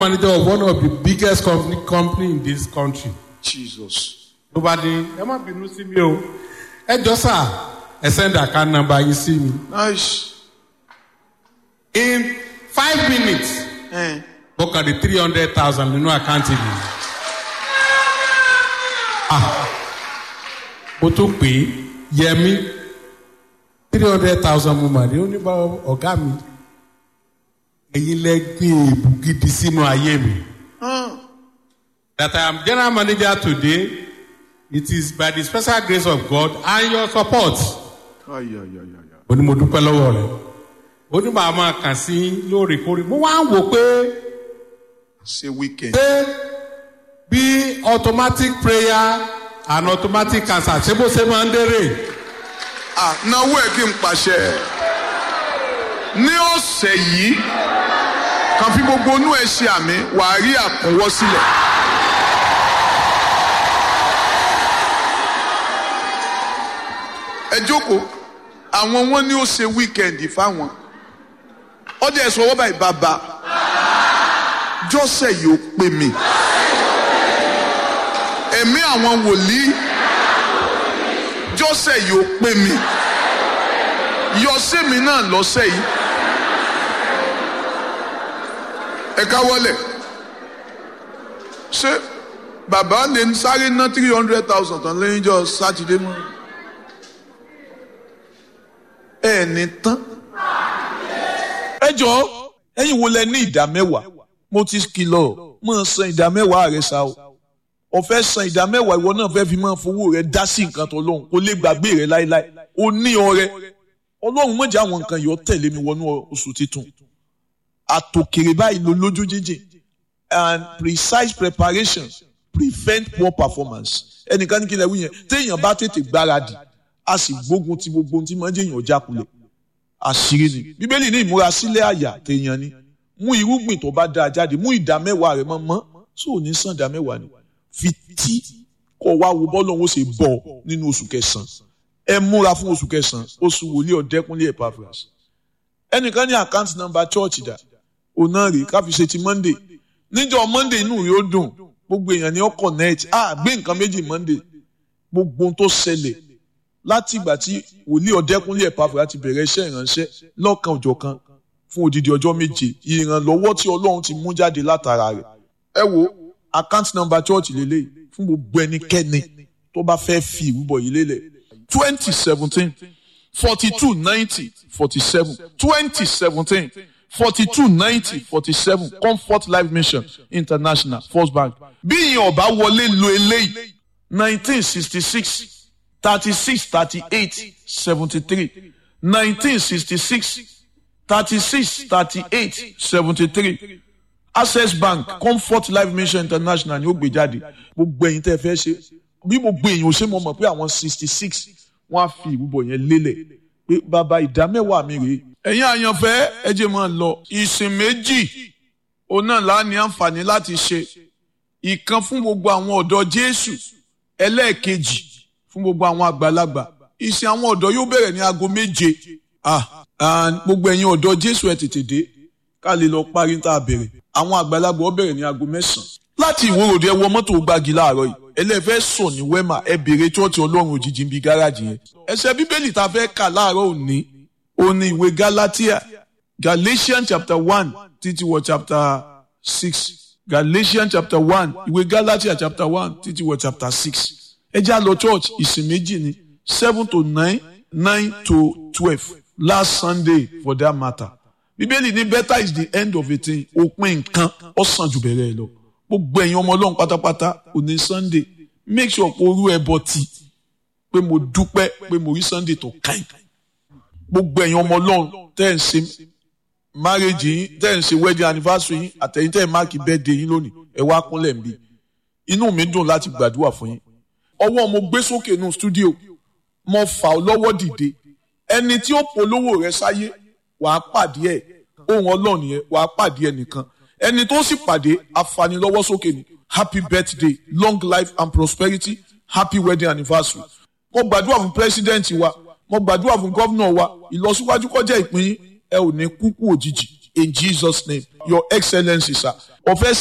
manager of one of the biggest company company in this country. Jesus. ló bá dé ẹ má bínú sí mi o ẹ jọ sà ẹ send account number yín sí mi. Nice. in five minutes Eh. mo kàn di three hundred thousand nínú àkáǹtì mi. Ah, mo tún pè é yẹmi three hundred thousand mo mà ní ó ní bá ọ̀gá mi ẹ̀yin lẹ gbé èébú gidi sínú ayé mi. Ah. that I am general manager today it is by the special grace of God and your support. Ay, ay, ay, ay, ay. ó ní mo dúpẹ́ lọ́wọ́ rẹ̀ ó ní màá máa kàn sí lóòrèkóòrè mo wá ń wò pé Say weekend. pé bí automatic prayer and automatic cancer ṣé bó ṣe máa ń dérè Ah, náwó ẹ̀ kí n pàṣẹ. Ní ọ̀sẹ̀ yìí, kan fi gbogbo inú ẹ̀ ṣe àmì, wàá rí àkúnwọ́ sílẹ̀. Ẹ jókòó, àwọn wọn ní ó ṣe wíkẹ̀ndì fáwọn. Ọdẹ ẹ̀sọ́ ọwọ́ báyìí bàbá. Jọ́sẹ̀ yìí ó pè mí. Ẹ̀mí àwọn wòlíì jọ́sẹ̀ yìí ó pè mí yọ̀ọ́sẹ̀ mi náà lọ́sẹ̀ yìí ẹ káwọ́lẹ̀ ṣé bàbá lè ń sáré ná three hundred thousand tán lẹ́yìn jọ sátidé mọ́ ẹ ní tán ẹ jọ ẹyin wo lẹ ní ìdá mẹ́wàá mo ti kìlọ̀ mọ san ìdá mẹ́wàá rẹ sa o ọfẹ san ìdá mẹ́wàá ìwọ náà fẹẹ fi máa fowó rẹ dá sí nǹkan tó lóhùn kó lè gbàgbé rẹ láéláé o ní ọrẹ Ọlọ́run mọjà àwọn nǹkan yìí ó tẹ̀lé mi wọnú oṣù titun àtòkèrè báyìí ló lójú jíjìn and precise preparation prevent poor performance ẹnìkan ní kí lẹ wí yẹn téèyàn bá tètè gbáradì a sì gbógun ti gbogbo ohun tí máa ń jẹyàn ọjà kulẹ̀ àṣírí ni bíbélì ní ìmúrasílẹ̀ àyà téèyàn ni mú irúgbìn tó bá dáa jáde mú ìdá mẹ́wàá rẹ̀ mọ́ mọ́ tó ò ní sàn ìdá mẹ́wàá ni fi tí kọ́ wá wo bọ́ọ̀lù òun ó ṣe bọ̀ nínú oṣù kẹsàn-án ẹ múra fún oṣù kẹsàn-án oṣù wòlíì ọ̀dẹ́kúnlé Epaphras ẹnìkan ní àkáǹtì nọ́mbà chọ́ọ̀chì dà òun náà rèé ká fi ṣe ti Monday níjọ́ Monday inú rẹ̀ ó dùn gbogbo èèyàn ni ó connect ah gbé nǹkan méjì Monday gbogbo ohun tó ṣẹlẹ̀ láti ìgbà tí wòlíì ọ̀dẹ́kúnlé Epaphras ti bẹ̀rẹ̀ iṣẹ́ ìránṣẹ́ lọ́kan òjọ̀kan fún odidi ọjọ́ méje ìrànlọ́wọ́ tí Ọlọ́run ti mú jáde látara rẹ̀ ẹ wo account number church lélẹ̀ fún gbogbo ẹnikẹ́ni tó bá fẹ́ fi ìrúbọ yìí lélẹ̀ twenty seventeen forty two ninety forty seven twenty seventeen forty two ninety forty seven comfort life mission international first bank bí ìyẹn ọba wọlé lo eléyìí nineteen sixty six thirty six thirty eight seventy three nineteen sixty six thirty six thirty eight seventy three access bank comfort life mission international ni ó gbé jáde gbogbo ẹ̀yin tẹ́ fẹ́ ṣe bí gbogbo èèyàn ò ṣe mọ̀ mọ̀ pé àwọn sixty six wọ́n á fi ìrúbọ yẹn lélẹ̀ pé bàbá ìdá mẹ́wàá mi rèé ẹ̀yin àyànfẹ́ ẹ jẹ́ máa lọ ìsìn méjì òun náà lá ní àǹfààní láti ṣe ìkan fún gbogbo àwọn ọ̀dọ́ Jésù ẹlẹ́ẹ̀kejì fún gbogbo àwọn àgbàlagbà ìsìn àwọn ọ̀dọ́ yóò bẹ̀rẹ̀ ní aago méje ah and gbogbo ẹ̀yin ọ̀dọ́ Jésù ẹ tètè dé ká lè lọ parí tá a bẹ̀rẹ̀ àwọn àgbàlagbà ó bẹ̀rẹ̀ ní aago mẹ́sàn-án láti ìwòròdì ẹ wọ mọ́tò gbági láàárọ̀ yìí ẹlẹ́fẹ́ sọ ní wẹ́mà ẹ bèrè chọ́ọ̀tì ọlọ́run òjijì bíi gáràjì yẹn ẹsẹ̀ bíbélì tá a fẹ́ kà láàárọ̀ òní òní ìwé Galatia Galatians chapter one títí wọ chapter six Galatians chapter one ìwé Galatia chapter one títí wọ chapter six ẹ já lọ church ìsìn méjì ni seven to nine nine to twelve last Sunday for that matter bíbélì ní better is the end of a thing òpin nǹkan ó sàn jù bẹ̀rẹ̀ ẹ lọ gbogbo ẹ̀yin ọmọ ọlọ́run pátápátá òní sunday make sure kó rú ẹbọ tí pé mo dúpẹ́ pé mo rí sunday tó káyìn gbogbo ẹ̀yin ọmọ ọlọ́run tẹ́ ẹ̀ ń ṣe marriage yín tẹ́ ẹ̀ ń ṣe wedding anniversary yín àtẹ̀yìn tẹ́ ẹ̀ máàkì birthday yín lónìí ẹ̀ wá kúnlẹ̀ ń bí inú mi dùn láti gbàdúrà fún yín ọwọ́ mo gbé sókè nù studio mo fà ọ́ lọ́wọ́ dìde ẹni tí ó polówó rẹ sáyé wàá pàdé ẹ̀ ohun ọlọ́run yẹn wàá pàdé ẹ̀ nìkan ẹni tó sì pàdé afanilọ́wọ́ sókè ni happy birthday long life and prosperity happy wedding anniversary mo gbàdúrà fún president wa mo gbàdúrà fún gómìnà wa ìlọsíwájú kọjá ìpín ẹ ò ní kúkú òjijì in jesus name your excellency sir ọ̀fẹ́